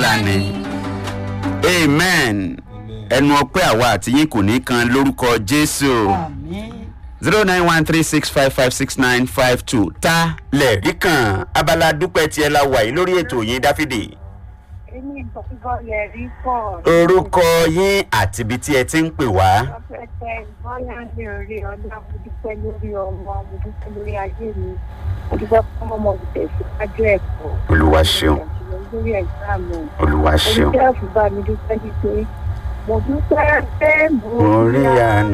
ńlá ni amen ẹnu ọpẹ́ àwa àti yín kò ní kan lórúkọ jésù àmín zero nine one three six five five six nine five two ta lẹ̀rí kan abala dúpẹ́ tiẹ̀ la wà yìí lórí ètò yín dáfídì èmi gbọ́ngàn lè rí pọ̀. orúkọ yín àti ibi tí ẹ ti ń pè wá ọ̀pẹ̀tẹ̀ bọ́lá ní orí ọ̀dọ́ mo dúpẹ́ lórí ọmọ mo dúpẹ́ lórí ayé mi mo dúpẹ́ fún ọmọ ìtẹ̀síwájú ẹ̀kọ́. olúwa ṣeun lórí ẹ̀gbáàmù. olúwa ṣeun oníṣẹ́ àfibá mi dúpẹ́ nítorí mo dúpẹ́ pé mo mo rí àná.